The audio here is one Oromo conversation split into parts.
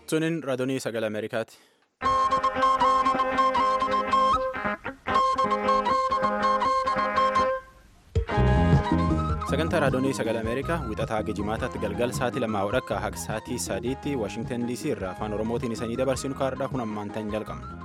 Sunin raadiyoo sagalee Ameerikaati. Sagantaa raadiyoo sagalee Ameerikaa wixataa geejimaataatti galgal sa'aatii lamaa hodhakka haga sa'aatii sadiitti Waashingtan DC irraa afaan Oromootiin isanii dabarsinu kaardhaa kun ammaan ta'an jalqabna.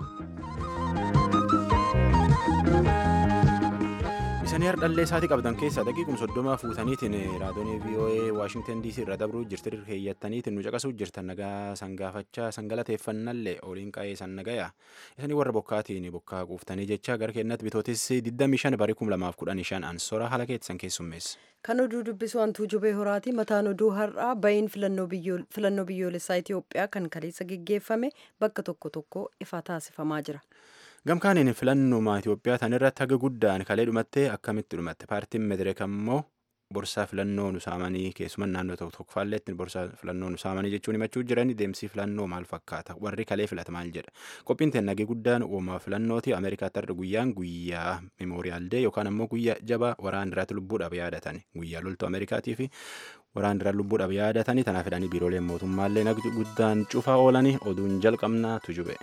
Isanii hardhallee isaatii qabdan keessaa daqiiquma soddoma fuutaniitiin raadiyoo VOA Waashingtan DC irra dabruu jirti heeyyattaniitiin nu caqasuu jirtan nagaa sangaafachaa sangalateeffannallee oliin qa'ee san nagaya isanii warra bokkaatiin bokkaa quuftanii jecha gara keenyatti bitootis 25 barii 2015 ansora haala keessan keessummeessa. Kan oduu dubbisu hantuu jubee horaati. Mataan oduu har'aa bahiin filannoo biyyoolessaa Itoophiyaa kan kaleessa geggeeffame bakka tokko tokko ifa taasifamaa jira. Gamkaaniin filannuma Itoophiyaa tan irratti haga guddaan kalee dhumattee akkamitti dhumatte paartiin Medereek ammoo borsaa filannoo nu saamanii keessumaa naannoo tokko tokko faalleetti borsaa filannoo nu saamanii jechuun himachuu jiran deemsi filannoo maal fakkaata warri kalee filata maal jedha qophiin teennagee guddaan uumaa filannooti Ameerikaatti har'a guyyaan guyyaa memooriyaal dee yookaan ammoo guyyaa jabaa waraan irratti lubbuudhaaf yaadatan guyyaa loltuu Ameerikaatii fi waraan irratti lubbuudhaaf yaadatanii tanaaf fedhanii biirooleen mootummaallee nagdi guddaan cufaa oolanii oduun jalqabnaa tujube.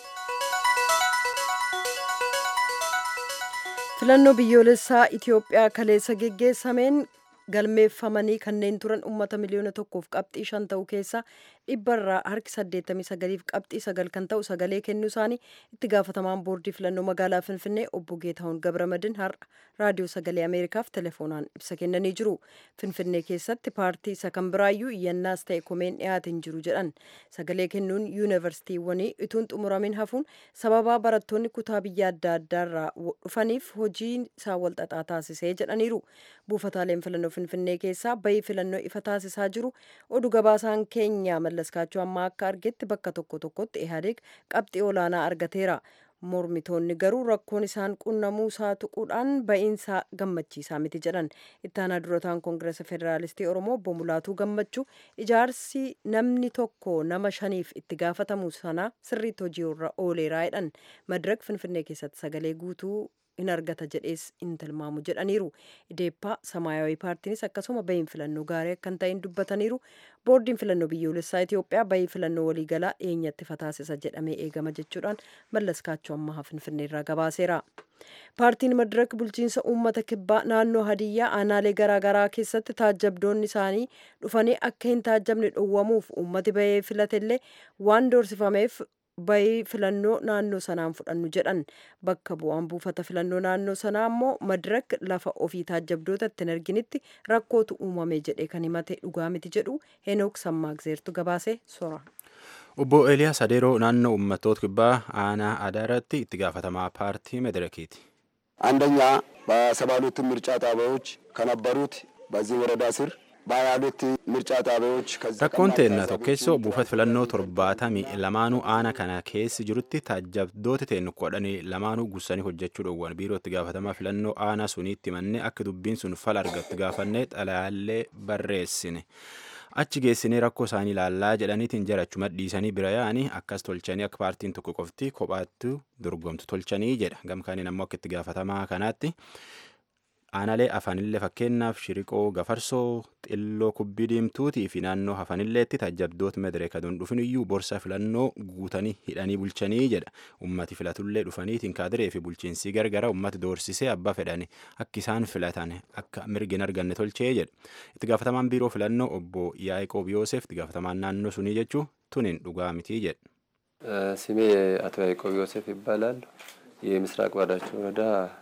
filannoo biyyoolessaa Itoophiyaa kaleessa geggeessameen galmeeffamanii kanneen turan uummata miliyoona tokkoof qabxii shan ta'u keessaa dhibbarraa harki saddeettamii sagaliif qabxii sagal kan ta'u sagalee kennuu isaanii itti gaafatamaan boordii filannoo magaalaa Finfinnee obbo Geetahuun Gabramadin har'a raadiyoo sagalee Ameerikaaf telefoonaan ibsa kennanii jiru. Finfinnee keessatti paartii isa kan biraayyuu iyyannaas ta'e komeen dhiyaateen jiru jedhan. Sagalee kennuun yuunivarsiitiiwwanii ituun xumuramin hafuun sababaa barattoonni kutaa biyya adda addaarraa dhufaniif hojii isaa walxaxaa taasisee jedhaniiru. Buufataaleen filannoo Finfinnee keessaa bahii filannoo ifa taasisaa jiru. Oduu gabaasaan keenya mallaskaachuu amma akka argetti bakka tokko tokkotti ihaadeeg qabxii olaanaa argateera. mormitoonni garuu rakkoon isaan qunnamuu isaa tuquudhaan ba'iinsaa gammachiisaa miti jedhan ittaanaa durataan koongireesa federaalistii oromoo obbo Mulaatuu gammachuu ijaarsi namni tokko nama shaniif itti gaafatamu sana sirriitti hojiirra ooleeraa jedhan madirak finfinnee keessatti sagalee guutuu in argata jedhees in tilmaamu jedhaniiru ideeppaa samaayawii paartiinis akkasuma bahiin filannoo gaarii akkan ta'in dubbataniiru boordiin filannoo biyyoolessaa itiyoophiyaa bahii filannoo waliigalaa dhiyeenyatti fataasisa jedhamee eegama jechuudhaan mallaskaachuu ammaa finfinneerraa gabaaseera. paartiin madirak bulchiinsa uummata kibbaa naannoo hadiyyaa aanaalee garaagaraa keessatti taajjabdoonni isaanii dhufanii akka hin taajjabne dhowwamuuf uummati bahee filatellee waan doorsifameef bahii filannoo naannoo sanaan fudhannu jedhan bakka bu'aan buufata filannoo naannoo sanaa ammoo madirak lafa ofii taajjabdoota ittiin arginitti rakkootu uumame jedhe kan himate dhugaa miti jedhu henook sammaagzeertu gabaase sora. Obbo Eeliyaas Adeeroo naannoo uummattoota kibbaa aanaa Adaaraatti itti gaafatamaa paartii Medrekiiti. አንደኛ በሰባ ሁለቱ ምርጫ ጣቢያዎች ከነበሩት በዚህ ወረዳ ስር በሀያሁለት ምርጫ ጣቢያዎች Rakkoon teenna tokkeessoo buufata filannoo torbaatamii lamaanuu aana kana keessi jirutti taajjabdooti teennu kudhanii lamaanuu gussanii hojjechuu dhowwan biiroo itti gaafatamaa filannoo aanaa suniitti mannee akka dubbiin sun fala argattu gaafannee xalayaallee barreessine. achi geessinee rakkoo isaanii ilaallaa jedhaniitiin jarachuma dhiisanii bira yaa'anii akkas tolchanii akka paartiin tokko qofti kophaatti dorgomtu tolchanii jedha gamkaaniin ammoo akka itti gaafatamaa kanaatti aanaalee afaanillee fakkeenyaaf shiriqoo gafarsoo xilloo kubbii diimtuutii fi naannoo hafanilleetti taajjabdoota medereeka aduun dhufiniyyuu borsa filannoo guutanii hidhanii bulchanii jedha ummati filatullee dhufaniitiin kaadiree fi bulchiinsii gargara ummati doorsisee abbaa fedhani akka isaan filatan akka mirgi hin arganne tolchee jedha itti gaafatamaan biiroo filannoo obbo Yaaqoob Yoosef itti gaafatamaan naannoo sunii jechuu tuniin dhugaa mitii jedha. ስሜ አቶ ያዕቆብ ዮሴፍ ይባላል። የምስራቅ ባዳቸው ወረዳ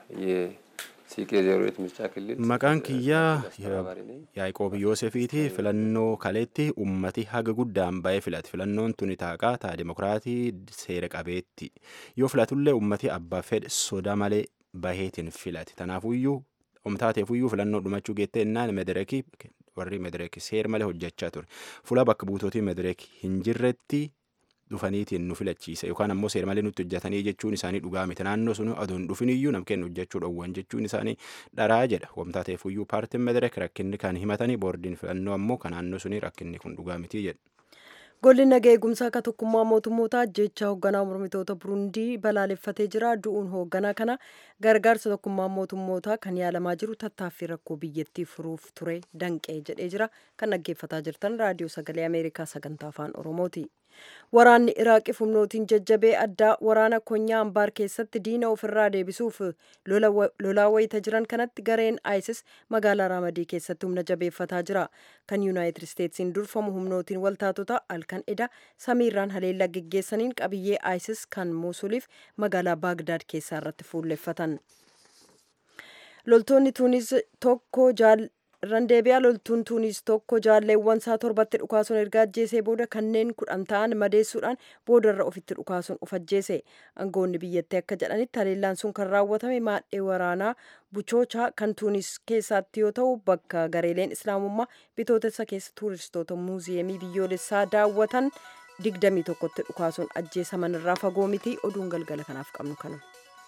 Maqaan kiyyaa Yaaqoob Yoosefiiti filannoo kaleetti ummati haga guddaan ba'ee filate filannoon tuni taaqaa taa dimokiraatii seera qabeetti yoo filatullee ummati abbaa fedhe soda malee baheetiin filate tanaafuyyuu omtaateefuyyuu filannoo dhumachuu geettee innaan medereekii warri medereekii seera malee hojjechaa ture fuula bakka buutootii medereekii hin jirretti dhufaniitiin nu filachiisa yookaan ammoo seera malee nutti hojjetanii jechuun isaanii dhugaa miti naannoo sun aduun dhufiniyyuu nam kennu hojjechuu dhowwan jechuun isaanii dharaa jedha wamtaa ta'eefuyyuu paartiin medereek rakkinni kan himatanii boordiin filannoo ammoo kan naannoo sunii rakkinni kun dhugaa miti jedha. Golli nagaa eegumsaa akka tokkummaa mootummoota ajjechaa hoogganaa mormitoota Burundii balaaleffatee jira. Du'uun hoogganaa kana gargaarsa tokkummaa mootummootaa kan yaalamaa jiru tattaaffii rakkoo biyyattii furuuf ture danqee jedhee jira. Kan dhaggeeffataa jirtan raadiyoo sagalee Ameerikaa sagantaa afaan Oromooti. Waraanni Iraaqii humnootiin jajjabee addaa waraana konyaa Ambaar keessatti diina ofirraa deebisuuf lolaa wayita jiran kanatti gareen ISIS magaalaa Raamadii keessatti humna jabeeffataa jira. Kan Yuunaayitid Isteetsiin durfamu humnootiin waltaatota halkan eda samiirraan haleellaa geggeessaniin qabiyyee ISIS kan Muusuliif magaalaa Baagdaad keessaa irratti fuulleffatan. Loltoonni Tuunis tokko randeebiyaa loltuun tuunis tokko jaalleewwan isaa torbatti dhukaasuun erga ajjeesee booda kanneen kudhan ta'an madeessuudhaan boodarra ofitti dhukaasuun of ajjeese aangoonni biyyattii akka jedhanitti haleellaan sun kan raawwatame maadhee waraanaa buchoochaa kan tuunis keessaatti yoo ta'u bakka gareeleen islaamummaa bitootessa keessa tuuristoota muuziyeemii biyyoolessaa daawwatan digdamii tokkotti dhukaasuun ajjeesaman irraa fagoo miti oduun galgala kanaaf qabnu kana.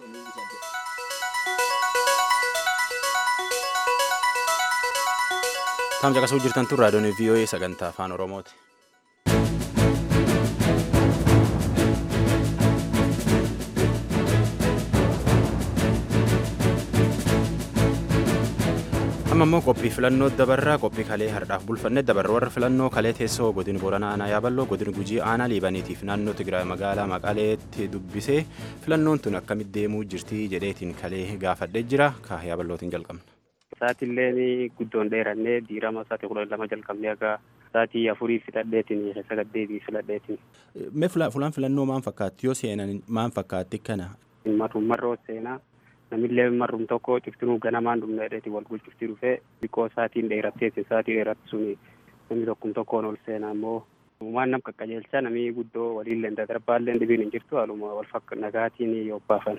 Taam caqasuu jirtan tun raadiyoon VOA sagantaa afaan Oromooti. amma immoo qophii filannoo dabarraa qophii kalee hardhaaf bulfanne dabarra warra filannoo kalee teessoo godin booranaa aanaa yaaballoo godin gujii aanaa liibaniitiif naannoo tigraay magaalaa maqaaleetti dubbisee filannoon tun akkamitti deemuu jirti jedheetiin kalee gaafadhee jira kaa yaaballootiin jalqabna. Sa'aatillee guddoon dheerannee diirama sa'aatii kudha lama jalqabnee akka sa'aatii afurii fixadheetiin sagaddeetii filadheetiin. Mee fulaan filannoo maan fakkaatti yoo seenan maan fakkaatti kana? Marruun marroo seenaa namillee marruun tokko ciftinuu ganamaan dhumneedheeti wal gulchiftii dhufee xiqqoo sa'aatiin dheeratteetiin sa'aatii dheeratti suni namni tokkum tokkoon ol seenaa immoo waan nam qaqqajeelchaa namni guddoo waliillee darbaallee dhibiin hin jirtu haaluma wal fakka nagaatiin yoo baafan.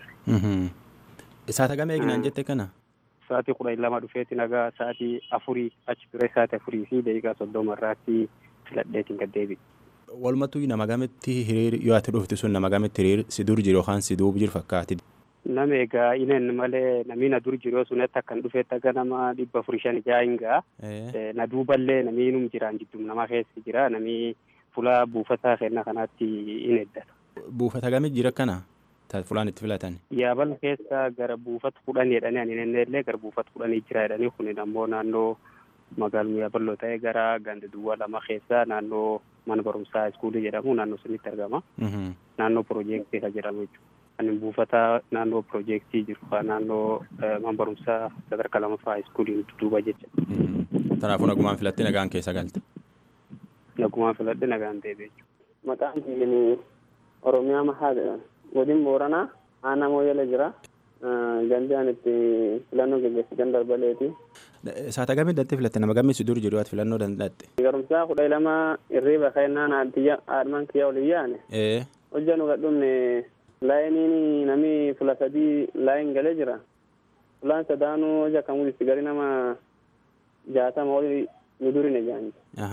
Saata gamee eegnaan jette kana? Sa'aatii kudha lama dhufeeti nagaa sa'aatii afurii achi ture sa'aatii afurii fi daqiiqaa soddoma irraatti filadheetiin gad deebi'e. Walumattuu nama gametti hiriir yoo ati dhufti sun nama gametti hiriir si dur jiru yookaan si duuba jiru fakkaati. Nama egaa ineen malee namni na dur jiru sunatti akkan dhufeetti akka nama dhibba afurii shan ijaa hingaa. Na duuballee namni inum jiraan jiddum nama keessa jira namni fuula buufataa kenna kanaatti in eeddata. Buufata gamit jira kana? fulaan itti filatan. Yaabal keessa gara buufata kudhanii jedhanii ani illee gara buufata kudhanii jira jedhanii kun ammoo naannoo magaaluma yaaballoo ta'e gara ganda duwwaa lama keessa naannoo mana barumsaa iskuulii jedhamu naannoo sunitti argama. Naannoo piroojeektii kan jedhamu jechuudha. Ani buufata naannoo piroojeektii jiru naannoo mana barumsaa sadarkaa lamaffaa iskuuliin duuba jecha. Kanaafuu nagumaan filattee nagaan keessa galte. Nagumaan filadhee nagaan ta'e jechuudha. Maqaan kiyyin Oromiyaa Mahaa jedhama. godin booranaa aanaa mooyyalee jira gandi aan itti filannoo geggeessitan darbaleeti. Saata gamii datti filatte nama gamii si dur jiru ati filannoo danda'atte. Garumsaa kudha lama irriiba kennaan addiyya aadman kiyya olin yaane. Hojja nu gadhumne laayiniin nami fula sadii laayin galee jira. Fulaan sadaanuu hojja kan mul'isti gari nama jaatama oli nu durine jaanti.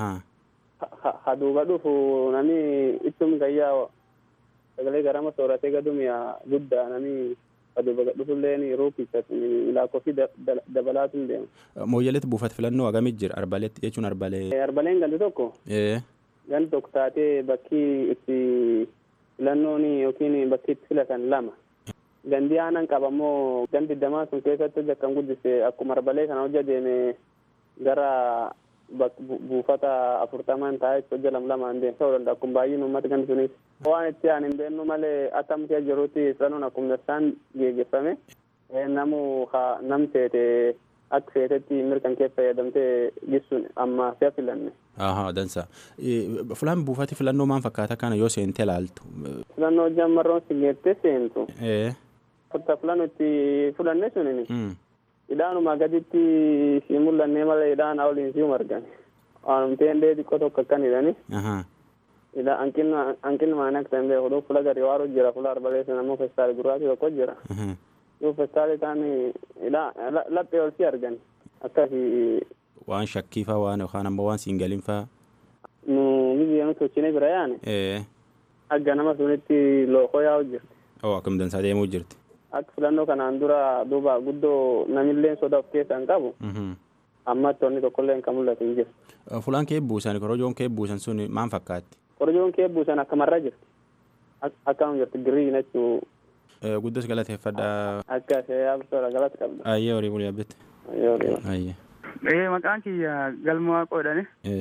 Ha duuba dhufu nami ittum gayyaa sagalee garama sooratee gadumiya guddaa nami aduuba gadhufulleen ruukicha lakkoofsi dabalaatu deema. Mooyyaleetti buufata filannoo hagamit jira arbaleetti jechuun arbalee. Arbaleen gandi tokko. Gandi tokko taatee bakki itti filannoon yookiin bakki itti filatan lama. Gandi aanan qaba ammoo gandi damaa sun keessatti hojja kan guddise akkuma arbalee kana hojja deeme gara buufata afurtaman taa'ee hojja lam lamaan deemsa danda'a akkuma baay'een uummata gandi sunis. waan itti aan hin beennu malee akkamti jirutti filannoon akkuma isaan geggeeffame namu nam seete akka seetetti mirkan kee fayyadamtee gisuun amma si'a filanne. Ahaa dansa. Fulaan buufati filannoo maal fakkaata kana yoo seente laaltu. Filannoo hojii ammarroon si geettee seentu. Fakka filannoo itti fudhanne sunini. Hidhaanuma gaditti si mul'annee malee hidhaan oliin si margan. Waanumteen dee xiqqoo tokko akkan hidhani. ila hanqinni maan akka ta'e beeku dhuuf fula gadi waaruu jira fula arbalee sana ammoo festaali gurraachi tokko jira dhuuf festaali kaan laphee ol si argan akkasi waan shakkiifaa waan yookaan ammoo waan siin galinfaa nu biyya sochine bira yaane akka nama sunitti lookoo yaa'u jirti oo akkam dansaa deemuu jirti akka filannoo kanaan dura duuba guddoo namilleen soda of keessaa hin qabu amma tonni tokkollee kan mul'atu hin jirtu. Fulaan kee buusan korojoon kee buusan sun maal fakkaatti? Korojoon kee buusan akkamarra jirti. Akkam jirti giriin jechuu. Guddos galateeffadha. Akka ishee yaabsoodha galata qabda. Ayyee horii bulii abbitti. Ayyee horii. Ayyee. Ee maqaan kiyya galma waaqoo jedhani.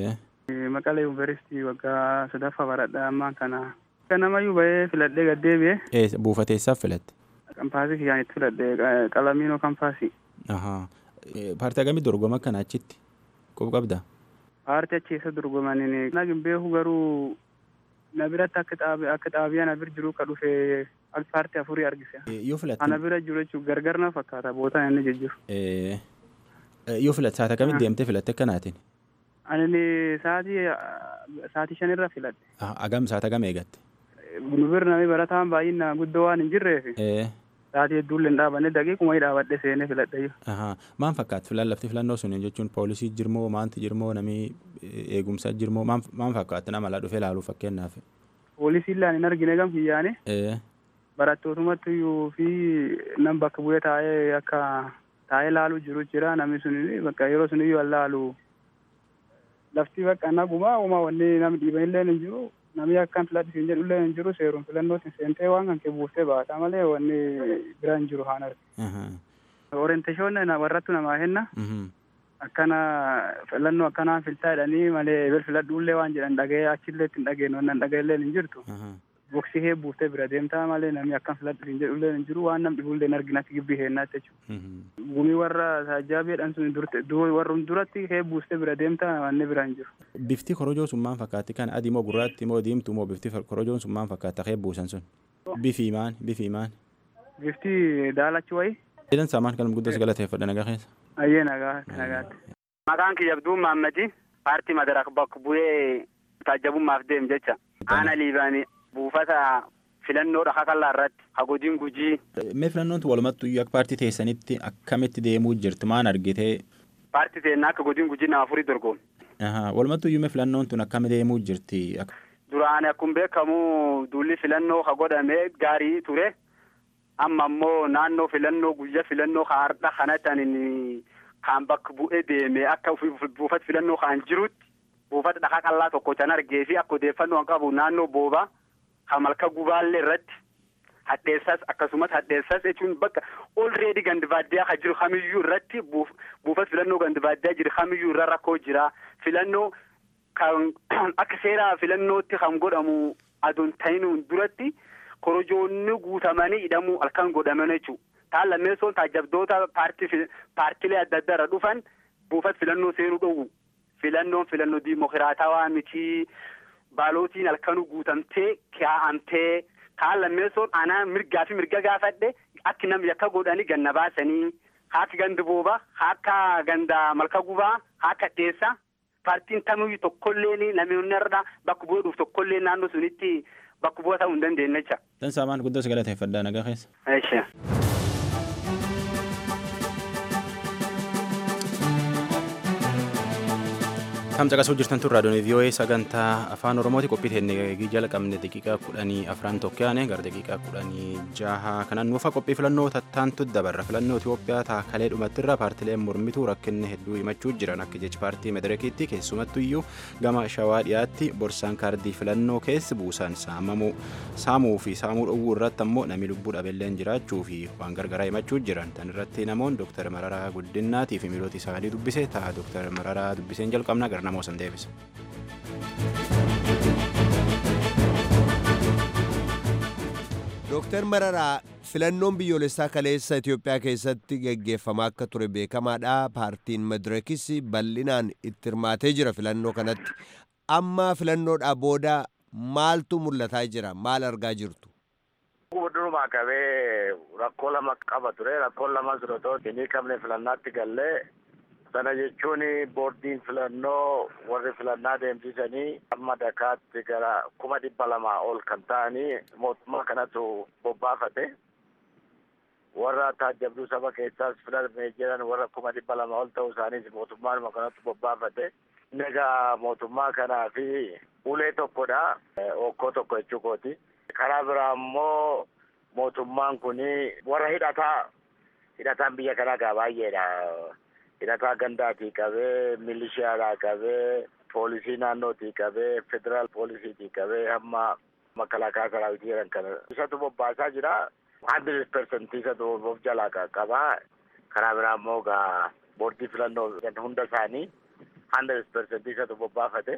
Maqalee yuunivarsiitii waggaa sadaffaa baradhaa ammaan kana. Kanamayyuu bahee filadhee gad deebi'e. Buufateessaaf filatte? Kampaasii kiyyaan itti filadhe qalamiinoo kampaasii. Paartii akkamii dorgoma akkana achitti? Qob qabda? Paartii achi keessa dorgomaniin nagin beeku garuu na biratti akka xaabiyaa na bira jiru ka dhufe paartii afurii argise. Yoo filatte? Ana bira jiru jechuun gargar na fakkaata bootaan inni jijjiiru. Yoo filatte saata akkamii deemtee filatte akkanaatiin? Ani sa'aatii sa'aatii shanirra filadhe. Agam saata agam eegatte? Nu bira namni barataan baay'ina guddoo waan hin jirreef. Sa'aatii hedduullee hin dhaabanne daqiiquma dhaabadhe seenee filadhe. Maan fakkaatu filan lafti filannoo sun jechuun poolisii jirmoo maanti jirmoo namni eegumsaa jirmoo maan fakkaatu nama laa dhufee ilaaluu fakkeenyaaf. Poolisiin laan hin argine gam kiyyaane. Barattootumatti iyyuu fi nam bakka bu'ee taa'ee akka taa'ee ilaaluu jiru jira namni sun bakka yeroo sun iyyuu laalu lafti bakka naguma uumaa wanni namni dhiiban illee hin jiru namni akkan filadhi siin jedhu illee hin jiru seeruun filannootiin seentee waan kan kee buuftee baata malee wanni bira hin jiru haan arge. Orienteeshoon warrattu namaa henna. Akkana filannoo akkanaan filtaa jedhanii malee ebel filadhuullee waan jedhan dhaga'ee achillee ittiin dhageenye wannan dhaga'ellee hin jirtu. Boksii hee buuftee bira deemtaa malee namni akkam filadhu siin jedhu illee hin jiru waan nam dhibullee hin arginatti gibbii heennaatti jechuudha. Gumii warra saajjaabeedhaan sun warrum duratti hee buustee bira deemtaa wanni bira hin jiru. Bifti korojoo sun maal fakkaatti kan adii moo gurraatti moo diimtuu moo bifti korojoon sun maal fakkaata hee buusan sun? Bifi maan bifi maan? Bifti daalachi wayii. Jedhan saamaan kan guddaa galateeffadha nagaa keessa. Ayyee nagaa nagaatti. Maqaan kiyya Abduu Maammadi paartii madarak bakka bu'ee taajjabummaaf deem jecha. Aana liibaanii buufata filannoo dhaqa kallaa irratti hagodiin gujii. Mee filannoon walumattuu iyyuu akka paartii teessanitti akkamitti deemuu jirti maan argitee? Paartii teennaa akka godiin gujii nama afurii dorgomu. Walumattuu iyyuu mee filannoon tun akkami deemuu jirti? Duraan akkuma beekamu duulli filannoo ha godhamee gaarii ture. Amma immoo naannoo filannoo guyyaa filannoo har'a kanatti kan bakka bu'ee deeme akka buufata filannoo kan jirutti buufata dhaqa qallaa tokko can argee fi akka odeeffannoo qabu naannoo boobaa kan malka gubaallee irratti hadheessas akkasumas hadheessas jechuun bakka olreedi gandi baadiyyaa kan jiru kamiyyuu irratti buufata filannoo gandi baadiyyaa jiru kamiyyuu irra rakkoo jira filannoo kan akka seera filannootti kan godhamu adoon ta'inuun duratti korojoonni guutamanii hidhamuu halkan godhaman jechuudha. Taan lammeessoon taajabdoota paartiilee adda addaa irra dhufan buufata filannoo seenuu dhowwu. Filannoon filannoo diimokiraatawaa miti baalootiin halkanuu guutamtee kaa'amtee kaan lammeessoon anaa mirgaa fi mirga gaafadhe akki namni akka godhanii ganna baasanii akka gandi booba akka ganda malka gubaa akka dheessa paartiin tamiyyuu tokkollee namoonni irra bakka bu'ee dhufu tokkollee naannoo sunitti bakka bu'aa ta'uu hin dandeenye jecha. Tan saamaan guddaa galateeffadhaa nagaa keessa. Eeshaa. Kam caqasuu jirtan tun raadiyoon VOA sagantaa afaan Oromooti qophii teennee jalqabne daqiiqaa kudhanii afran tokkoyaane gara daqiiqaa kudhanii jaha kanan nuufa qophii filannoo tattaantu dabarra filannoo Itoophiyaa taakalee dhumattirra paartileen mormituu rakkinni hedduu himachuu jiran akka jechi paartii madirekiitti keessumattu iyyuu gama shawaa dhiyaatti borsaan kaardii filannoo keessi buusan saamamuu saamuu fi saamuu dhowwuu irratti ammoo namni lubbuu dhabeelleen jiraachuu fi waan gargaraa himachuu jiran tan irratti namoon dooktar Mararaa Guddinaatii fi miilota isaanii dubbise ta'a dooktar Mararaa dubbiseen jalqabna gara namoo san deebisa. Dooktar Mararaa filannoon biyyoolessaa kaleessa Itoophiyaa keessatti geggeeffamaa akka ture beekamaadha. Paartiin Madirakis bal'inaan itti hirmaatee jira filannoo kanatti. Amma filannoodhaa booda maaltu mul'ataa jira? Maal argaa jirtu? Durumaa qabee rakkoo lama qaba ture. Rakkoon lama sun otoo hin qabne filannaatti gallee sana jechuun boordiin filannoo warri filannaa deemsisanii amma dakaatti gara kuma dhibba lamaa ol kan ta'anii mootummaa kanatu bobbaafate warra taajabduu saba keessaas filamee jiran warra kuma dhibba lama ol ta'uu isaaniis mootummaanuma kanatu bobbaafate egaa mootummaa kanaa fi ulee tokkodha okkoo tokko jechuu kooti karaa biraa immoo mootummaan kun warra hidhataa hidhataan biyya kanaa gaa baay'eedha. hidhataa gandaatii qabee milishiyaadhaa qabee poolisii naannootii qabee federaal poolisiitii qabee hamma makalaakaa saraawitii jedhan kana isatu bobbaasaa jira hundred percent isatu of jalaa qabaa karaa biraa immoo gaa boordii filannoo hunda isaanii hundred percent isatu bobbaafate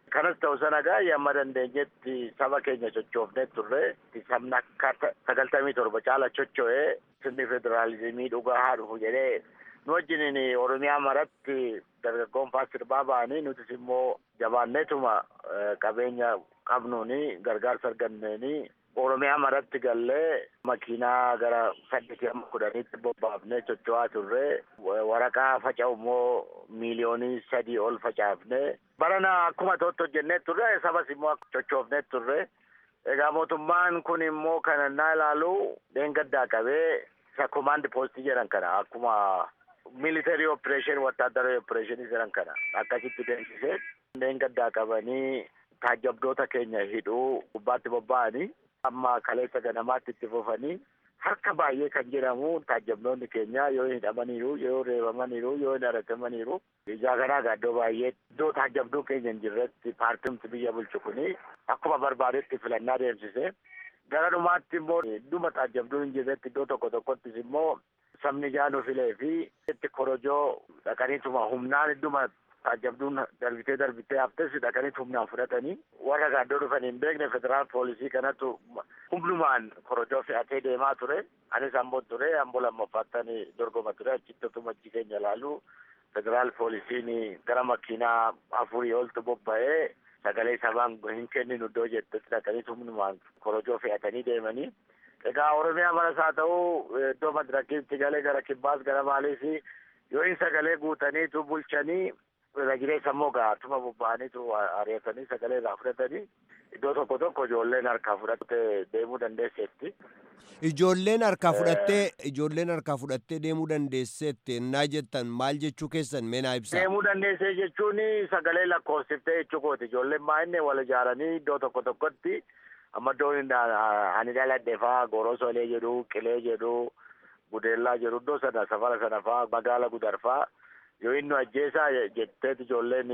Kanas ta'u sana gaa amma dandeenyetti saba keenya sochoofnee turre sabni akka sagaltamii torba caala socho'ee sirni federaalizimii dhugaa haa dhufu jedhee nu wajjiniin Oromiyaa maratti dargaggoon faa sirbaa ba'anii nutis immoo jabaanneetuma qabeenya qabnuuni gargaarsa arganneeni Oromiyaa maratti gallee makiinaa gara saddeetii amma kudhaniitti bobbaafnee socho'aa turre waraqaa faca'u immoo miiliyoonii sadii ol facaafne barana akkuma ta'utti hojjennee turre sabas immoo sochoofnee turre egaa mootummaan kun immoo kanannaa ilaalu dheengaddaa qabee isa komaandi poostii jedhan kana akkuma military operation wattaaddaroo operation jedhan kana akkasitti deemsisee dheengaddaa qabanii taajjabdoota keenya hidhuu gubbaatti bobba'anii amma kaleessa ganamaatti itti fufanii harka baay'ee kan jedhamu taajjabdoonni keenya yoo hidhamaniiru yoo reebamaniiru yoo hin aragamaniiru ijaa kanaa gaaddoo baay'ee iddoo taajjabduu keenya hin jirretti paartimti biyya bulchu kuni akkuma barbaadetti filannaa deemsise gara dhumaatti immoo dhuma taajjabduu hin jirretti iddoo tokko tokkottis immoo sabni jaanu filee fi itti korojoo dhaqaniituma humnaan idduma taajjabduun darbitee darbitee haftes dhaqanii humnaan fudhatanii warra gaaddoo dhufanii hin beekne federaal poolisii kanatu humnumaan korojoo fe'atee deemaa ture anis amboo ture amboo lammaffaattan dorgoma ture achitti otuma achi keenya ilaalu federaal poolisiin gara makiinaa afurii oltu bobba'ee sagalee sabaan hin kenninu iddoo jettetti dhaqanii humnumaan korojoo fe'atanii deemanii egaa oromiyaa maras haa ta'u iddoo madirakiitti galee gara kibbaas gara maaliif yoo hin sagalee guutaniitu bulchanii irra jireessa immoo gaatuma bobba'aniitu ari'atanii sagalee irraa fudhatanii iddoo tokko tokko ijoolleen harkaa fudhattee deemuu dandeesseetti. Ijoolleen harkaa fudhattee ijoolleen harkaa fudhattee deemuu dandeesseetti ennaa jettan maal jechuu keessan meenaa ibsa. Deemuu dandeessee jechuun sagalee lakkoofsiftee jechuu kooti ijoolleen baay'inne wal ijaaranii iddoo tokko tokkotti amma iddoon ani dhaladhe faa gorosolee jedhu qilee jedhu gudeellaa jedhu iddoo sana safara sana faa magaala gudar faa yoo inni ajjeesaa jetteet ijoolleen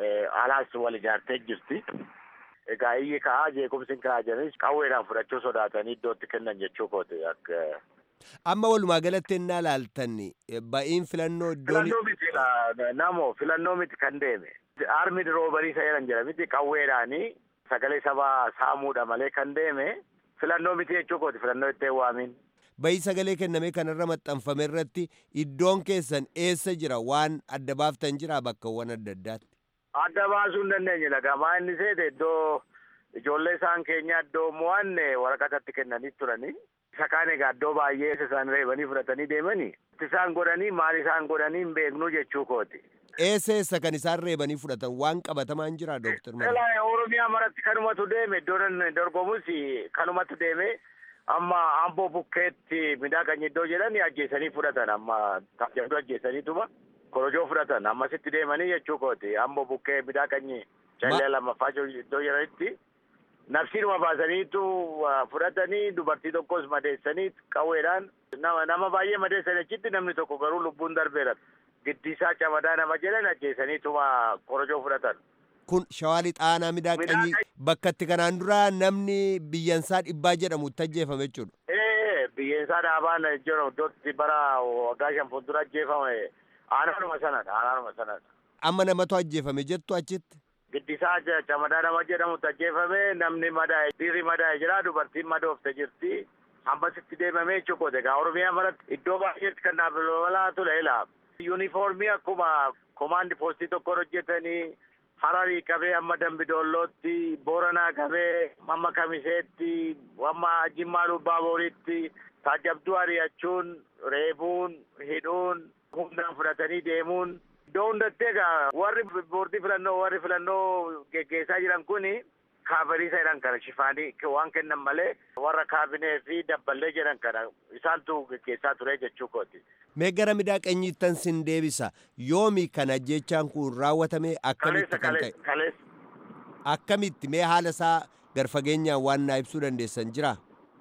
alaas wal ijaartee jirti. Egaa iyyi ka'aa jeequmsi ka'aa jiranis qawweedhaan fudhachuu sodaatanii iddootti kennan jechuu kooti akka. Amma walumaa galatti ennaa laaltan ba'iin filannoo iddoon. Filannoo miti namo filannoo miti kan deeme. Armid roobarii isa jedhan jira miti qawweedhaanii sagalee sabaa saamuudha malee kan deeme filannoo miti jechuu kooti filannoo itti waamin. Bayii sagalee kenname kanarra maxxanfame irratti iddoon keessan eessa jira waan adda baaftan jira bakkawwan adda addaatti. Adda baasuu hin dandeenye lagamaa inni seete iddoo ijoollee isaan keenya iddoo mo'anne waraqatatti kennanii turanii. Isa kaan egaa iddoo baay'ee isaan reebanii fudhatanii deemanii. Isaan godhanii maal isaan godhanii hin beeknu jechuu kooti. Eessa eessa kan isaan reebanii fudhatan waan qabatamaan jira Dooktar Mala. Oromiyaa maratti kanumatu deeme iddoon dorgomus kanumatti deeme. amma amboo bukkeetti midhaan iddoo jedhani ajjeesanii fudhatan amma taajabduu ajjeesaniituma korojoo fudhatan ammasitti deemanii jechuu kooti amboo bukkee midhaan callee lammaffaa iddoo jedhanitti nafsiinuma baasaniitu fudhatanii dubartii tokkos madeessanii qawweedhaan nama nama baay'ee madeessan achitti namni tokko garuu lubbuun darbeera giddiisaa camadaa nama jedhan ajjeesaniituma korojoo fudhatan. kun shawaa lixaanaa midhaaqanyii bakka itti kanaan dura namni biyyansaa dhibbaa jedhamu itti ajjeefame jechuudha. Ee biyyansaa dhaabaan jiru iddootti bara waggaa shan fuuldura ajjeefame aanaanuma sanadha aanaanuma sanadha. Amma namatu ajjeefame jettu achitti. Giddisaa camadaa nama jedhamutti ajjeefame namni madaa'e dhiirri madaa'e jira dubartiin madoofte jirti. Ammasitti deemamee jechuudha egaa Oromiyaa maratti iddoo baay'eetti kan dhaabbalaa ture ilaa. Yuunifoormii akkuma komaandi poostii tokkoon hojjetanii Hararii qabee amma Dambidoollootti, Booranaa qabee amma Kamiseetti, amma Jimmaa Lubbaaboriitti taajabduu ari'achuun, reebuun, hidhuun, humnaan fudhatanii deemuun. Iddoo hundatti egaa warri boordii filannoo warri filannoo geggeessaa jiran kuni kaabariisa jedhan kana shifaanii waan kennan malee warra kaabinee fi dabballee jedhan kana isaantu geggeessaa ture jechuu kooti. Mee gara midhaaqanyiittan sin deebisa yoomi kana jechaan kun raawwatame akkamitti kan ta'e akkamitti mee haala isaa garfageenyaan waan naa ibsuu dandeessan jira.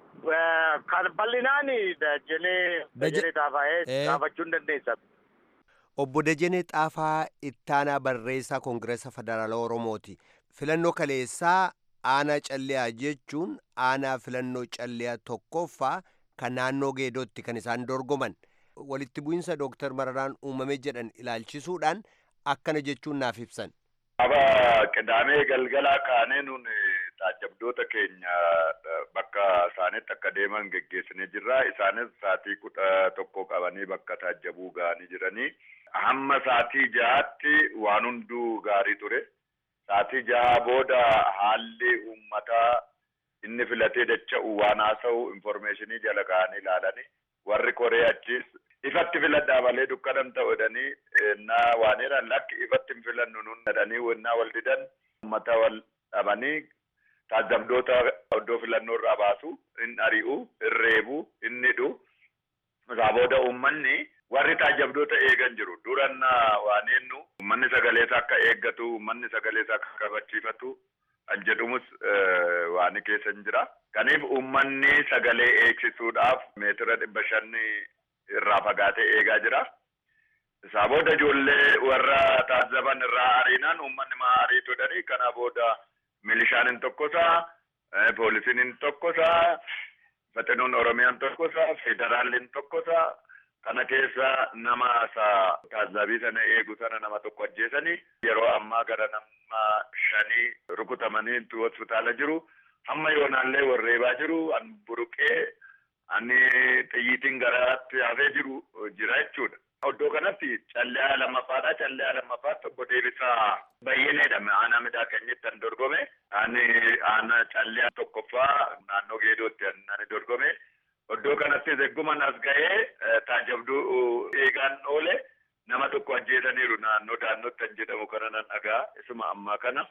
Kan bal'inaan dajenee dajenee xaafaa'ee xaafachuu hin dandeessa. Obbo Dajenee Xaafaa ittaanaa barreessaa Koongireesa Federaalaa Oromooti. Filannoo kaleessaa aanaa calliyaa jechuun aanaa filannoo calliyaa tokkoffaa kan naannoo geedootti kan isaan dorgoman. walitti bu'insa dooktar mararaan uumame jedhan ilaalchisuudhaan akkana jechuun naaf ibsan. Aba qidaamee galgalaa kaanee nun taajabdoota keenya bakka isaanitti akka deeman geggeessinee jirra. Isaanis sa'aatii kudha tokko qabanii bakka taajabuu ga'anii jiranii. Hamma sa'aatii jahaatti waan hunduu gaarii ture. Sa'aatii jaha booda haalli uummataa inni filatee dacha'u waan haasa'u informeeshinii jala ka'anii ilaalanii warri koree achis ifatti filadhaa malee dukkanan ta'u jedhanii na waan jedhan lakki ifatti hin filannu nun jedhanii wannaa wal didan uummata wal dhabanii taajabdoota iddoo filannoo irraa baasu hin ari'u hin reebu hin hidhu isaa booda uummanni warri taajabdoota eegan jiru duran waan jennu uummanni sagaleessa akka eeggatu uummanni sagaleessa akka kabachiifatu kan jedhumus waan keessa hin jira. Kaniif uummanni sagalee eegsisuudhaaf meetira dhibba shanni irraa fagaatee eegaa jira. Isaa booda ijoollee warra taazzaban irraa ariinaan uummanni maa ariitu jedhanii kana booda milishaan hin tokkosaa, poolisiin hin tokkosaa, faxinoon oromiyaan tokkosaa, federaalli hin tokkosaa. Kana keessa nama isaa taazzabii sana eegu sana nama tokko ajjeesanii yeroo ammaa gara nama shanii rukutamanii hospitaala jiru. Hamma yoonaallee warreebaa jiru an buruqee ani xiyyiitiin garaatti hafee jiru jira jechuudha. Iddoo kanatti callee lammaffaadha. Callee lammaffaa tokko deebisaa bayyineedha. Aanaa midhaa keenyatti an dorgome. Ani aanaa callee tokkoffaa naannoo geedootti ani dorgome. Iddoo kanattis egguma as ga'ee taajabduu eegaan oole nama tokko ajjeesaniiru naannoo daannootti kan jedhamu kana nan dhagaa isuma ammaa kana.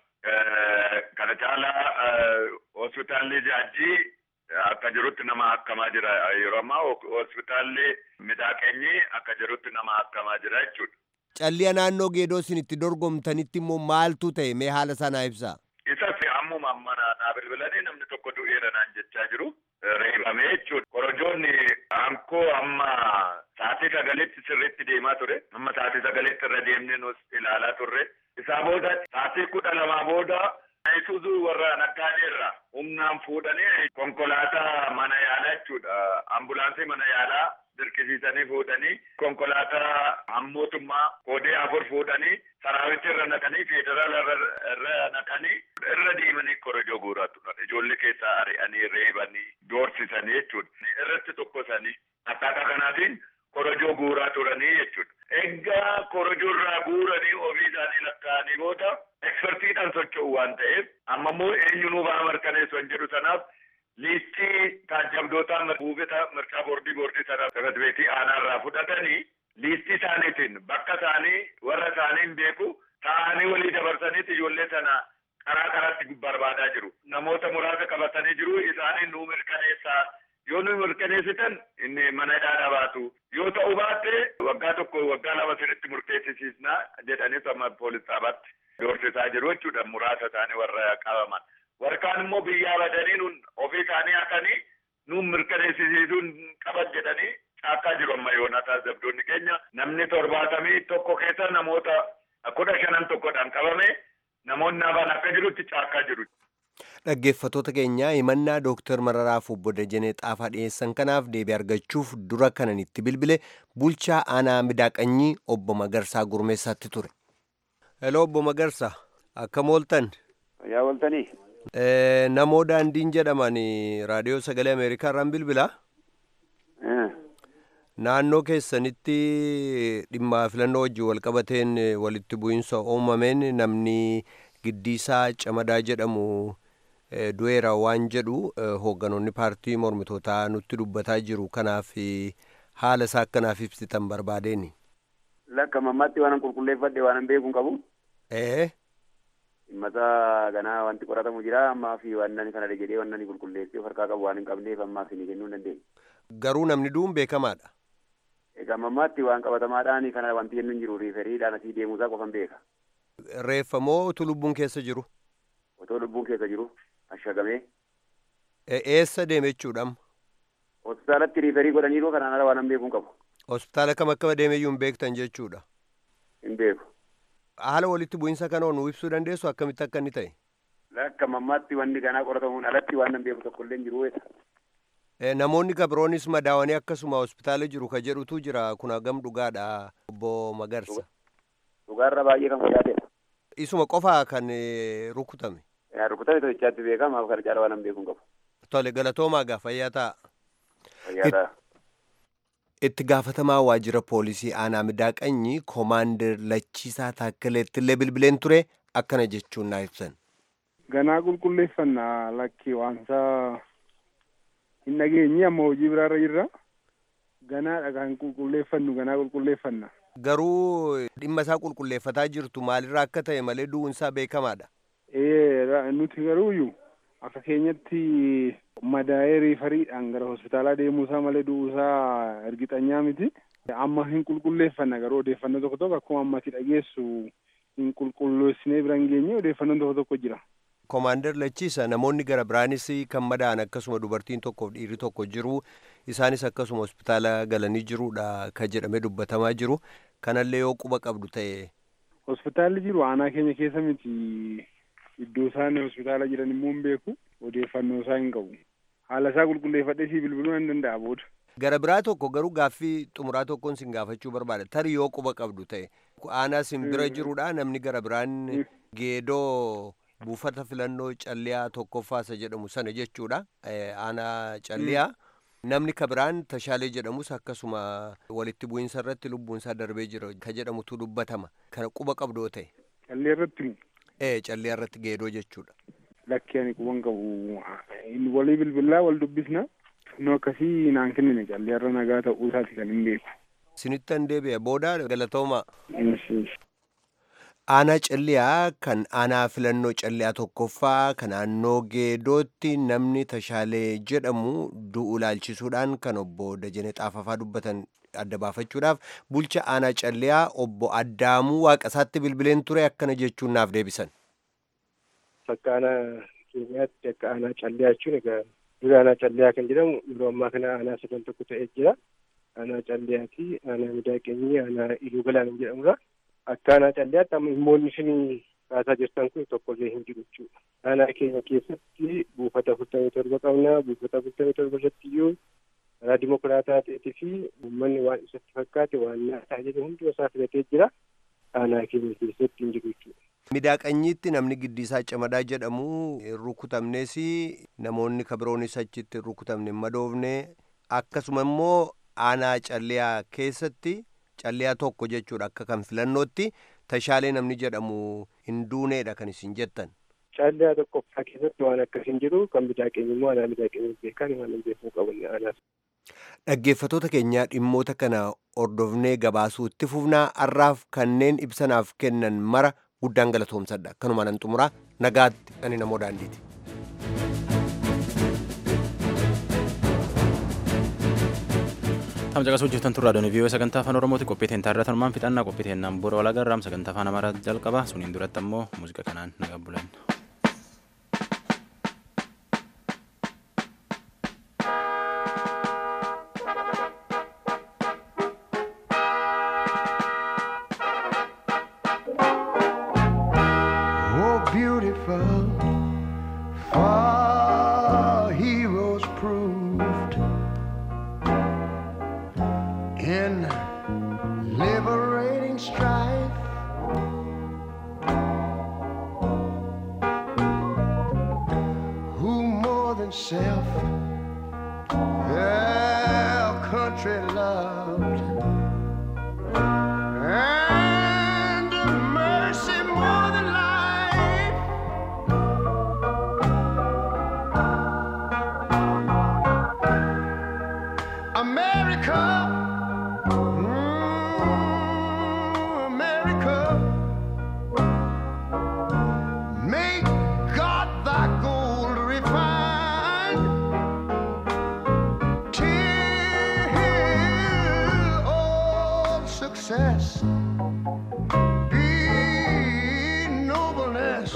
Kana caalaa hospitaalli jaajjii akka jirutti nama akkamaa jira yeroo ammaa hospitaalli midhaaqeenyi akka jirutti nama akkamaa jira jechuudha. Calliya naannoo geedoo isin itti dorgomtanitti immoo maaltu ta'e mee haala sanaa ibsaa? Isas ammuma amma naa bilbilanii namni tokko du'eera naan jechaa jiru. reebamee jechuudha. Korojoonni hankoo amma sa'aatii sagaleetti sirriitti deemaa ture. Amma sa'aatii sagaleetti irra deemnee nus ilaalaa turre. Isaa booda sa'aatii kudha lamaa booda Isuuzuu warra naggaaneerra humnaan fuudhanii konkolaataa mana yaalaa jechuudha. Ambulaansii mana yaalaa dirqisiisanii fuudhanii konkolaataa hammootummaa koodee afur fuudhanii saraawwitti irra naqanii federaala irra naqanii irra deemanii korojoo guuraa turan. Ijoollee keessaa ari'anii reebanii doorsisanii jechuudha. Irratti tokkosanii akkaataa kanaatiin korojoo guuraa turanii jechuudha. Egaa korojoo irraa guuranii ofii isaanii lakkaa'anii booda ekspertiidhaan socho'u waan ta'eef amma immoo eenyunuu ba'aa mirkaneessu hin jedhu sanaaf liistii taajabdootaa buufata mirgaa boordii boordii sana sakatbeetii aanaa irraa fudhatanii liistii isaaniitiin bakka isaanii warra isaanii hin beeku ta'anii walii dabarsaniiti ijoollee sana karaa karaatti barbaadaa jiru. Namoota muraasa qabatanii jiru isaanii nuu mirkaneessaa yoo nu mirkaneessitan inni mana hidhaa baatu yoo ta'u baatte waggaa tokko waggaa lama sirriitti murteessisiisna jedhanii sama poolis dhaabaatti doorsisaa jiru jechuudha muraasa isaanii warra qabaman. Warkaan immoo biyyaa badanii nun ofii isaanii hakanii nun mirkaneessisiisuun qaban jedhanii caakkaa jiru amma yoonaa taasiftoonni keenya namni torbaatamii tokko keessa namoota kudha shanan tokkodhaan qabame namoonni hafan akka jirutti caakkaa jiru. Dhaggeeffattoota keenyaa himannaa Dooktar Mararaaf obbo Dajanee Xaafaa dhiyeessan kanaaf deebii argachuuf dura kanan itti bilbile bulchaa aanaa midaaqanyii obbo Magarsaa Gurmeessaatti ture. Hello obbo Magarsaa akkam ooltan? Yaa ooltanii? Namoo daandiin jedhaman raadiyoo sagalee Ameerikaa irraan bilbilaa? Naannoo keessanitti dhimma filannoo wajjin walqabateen walitti bu'iinsa uumameen namni giddiisaa camadaa jedhamu du'eera waan jedhu hoogganoonni paartii mormitootaa nutti dubbataa jiru kanaaf haala isaa akkanaaf ibsitan barbaadeen. Lakka mammaatti waan qulqulleeffadhe waan beekuun qabu. Ee. Dhimmasaa ganaa wanti qoratamu jira ammaa fi waan kana jedhee waan qulqulleessee harkaa qabu waan hin qabneef ammaaf ni kennuu hin dandeenye. Garuu namni du'uun beekamaadha. Egaa mammaatti waan qabatamaadhaan kana wanti jennu hin jiru riiferiidhaan asii deemuusaa qofan beeka. Reeffa moo utuu lubbuun keessa jiru? Otoo lubbuun keessa jiru ashagamee. Eessa deeme jechuudhaam? Hospitaalatti riiferii godhaniiru kanaan ala waan beekuun qabu. Hospitaala kam akka deemeyyuu hin beektan jechuudha. Hin beeku. Haala walitti bu'iinsa kana nu ibsuu dandeessu akkamitti akka inni ta'e? Akka mammaatti wanni ganaa qoratamuun alatti waan nan beeku tokko illee hin jiru weessa. Namoonni gabroonis madaawanii akkasuma hospitaala jiru ka jedhutu jira kun hagam dhugaadha obbo Magarsa. Dhugaarra baay'ee kan fayyaatedha. isuma qofaa kan rukutame. Rukutame to'ichaatti beekama kana caala waan beekuun qabu. Tole galatoomaa gaa fayyaa ta'a. Fayyaa ta'a. Itti gaafatamaa waajjira poolisii aanaa midaaqanyi koomaandar Lachiisaa Taakkaleetti illee bilbileen ture akkana jechuun naa ibsan. Ganaa qulqulleeffannaa lakki waansaa hin dhageenye amma hojii biraarra jirra. Ganaadha kan qulqulleeffannu ganaa qulqulleeffanna. Garuu dhimma isaa qulqulleeffataa jirtu maalirraa akka ta'e malee du'uunsaa beekamaadha. Ee nuti garuuyyuu akka keenyatti madaa'ee riifariidhaan gara hospitaalaa deemuusaa malee du'uusaa ergixanyaa miti. Amma hin qulqulleeffanna garuu odeeffannoo tokko tokko akkuma ammatti dhageessu hin qulqulleessinee bira hin geenye odeeffannoon tokko tokko jira. Koomaandar Lachiisa namoonni gara biraanis kan madaa'an akkasuma dubartiin tokkoof dhiirri tokko jiru isaanis akkasuma hospitaala galanii jiruudha kan jedhamee dubbatamaa jiru kanallee yoo quba qabdu ta'e. Hospitaalli jiru aanaa keenya keessa miti iddoo isaan hospitaala jiran immoo hin beeku odeeffannoo isaa hin qabu haala isaa qulqulleeffadhee si bilbiluu nan danda'a booda. Gara biraa tokko garuu gaaffii xumuraa tokkoon sin gaafachuu barbaada tarii yoo quba qabdu ta'e aanaa sin bira jiruudha namni gara biraan geedoo. buufata filannoo calliyaa tokkoffaasa jedhamu sana jechuudha aanaa calliyaa namni kabiraan tashaalee jedhamus akkasuma walitti bu'iinsa irratti lubbuunsaa darbee jira ka jedhamutu dubbatama kana quba qabdoo ta'e. Calliyaa irratti ee calliyaa irratti geedoo jechuudha. Lakkee ani quban qabu walii bilbilaa wal dubbisna nu akkasii naan kennine calliyaa irra nagaa ta'uu isaati kan hin beeku. Sinittan deebi'a booda galatooma. aanaa calliyaa kan aanaa filannoo calliyaa tokkoffaa kan naannoo geedootti namni tashaalee jedhamu du'u ilaalchisuudhaan kan obbo Dajanee Xaafafaa dubbatan adda baafachuudhaaf bulcha aanaa calliyaa obbo Addaamuu Waaqasaatti bilbileen ture akkana jechuun naaf deebisan. Akka aanaa keenyaatti akka aanaa calliyaa jechuun egaa dura aanaa calliyaa kan jedhamu yeroo ammaa kana aanaa sadan tokko ta'ee jira. Aanaa calliyaati, aanaa midaaqeenyii, aanaa iluu galaan jedhamudha. akka aanaa calliyaatti amma dhimmoonni isin kaasaa jirtan kun tokkollee hin jiru jechuudha. Aanaa keenya keessatti buufata afurtamii torba qabna. Buufata afurtamii torba irratti iyyuu karaa dimokiraataa ta'eetii fi uummanni waan isatti fakkaate waan nyaataa jedhu hundi isaa filatee jira. Aanaa keenya keessatti hin jiru jechuudha. Midaaqanyiitti namni giddiisaa camadaa jedhamu rukutamnes namoonni kabiroonis achitti rukutamne hin madoofne akkasuma immoo aanaa calliyaa keessatti calliyaa tokko jechuudha akka kan filannootti tashaalee namni jedhamu hin duuneedha kan isin jettan. Calliyaa tokkoffaa keessatti waan akkas hin jiru kan midaaqeenyi immoo aanaa midaaqeenyi beekan waan hin beekuu qaban aanaa. Dhaggeeffatoota keenyaa dhimmoota kana hordofnee gabaasuu itti fufnaa har'aaf kanneen ibsanaaf kennan mara guddaan galatoomsadha. Kanuma nan xumuraa nagaatti ani namoo daandiiti. Tamsa qasuu hojjetan turraa doonii viiyoo sagantaa afaan oromooti qophii teen taarraa tanumaan fixannaa qophii teen naan booda walagarraam sagantaa afaan amaaraa jalqaba suniin duratti ammoo muuziqaa kanaan nagaa bulan. Oh, beautiful, far heroes proved in liberating strife. Who more than self their country loved. And mercy more than life. America, mm, America, make God thy gold refined till all success be nobleness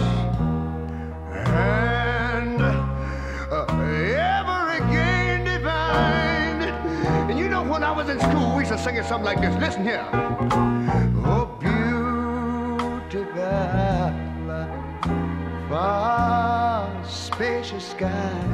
and uh, ever again divine. And you know, when I was in school, we used to sing it something like this. Listen here. Oh, beautiful, far spacious sky.